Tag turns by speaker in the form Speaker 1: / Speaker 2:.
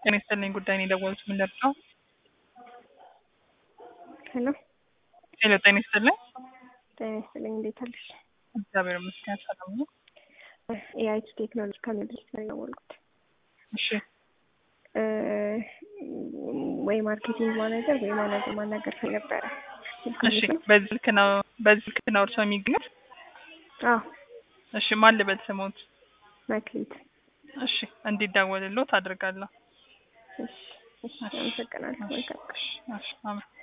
Speaker 1: ጤና ይስጥልኝ ጉዳይ ነው የደወሉት ምን ልርዳው?
Speaker 2: ሄሎ
Speaker 1: ሄሎ ጤና ይስጥልኝ።
Speaker 2: ጤና ይስጥልኝ እንዴት አለሽ?
Speaker 1: እግዚአብሔር ይመስገን ሰላም ነው።
Speaker 2: የአይቲ ቴክኖሎጂ ከሚድረስ ነው የደወልኩት።
Speaker 1: እሺ
Speaker 2: እ ወይ ማርኬቲንግ ማናጀር ወይ ማናጀር ማናገር ነበረ።
Speaker 1: እሺ በዚህ ልክ ነው በዚህ ልክ ነው እርሶ የሚገኙት?
Speaker 2: አዎ
Speaker 1: እሺ ማን ልበል ስሞት?
Speaker 2: መክሊት።
Speaker 1: እሺ እንዲደወልልዎት አድርጋለሁ።
Speaker 2: እሺ እሺ አመሰግናለሁ። መልካም ቀን።
Speaker 1: እሺ አሜን።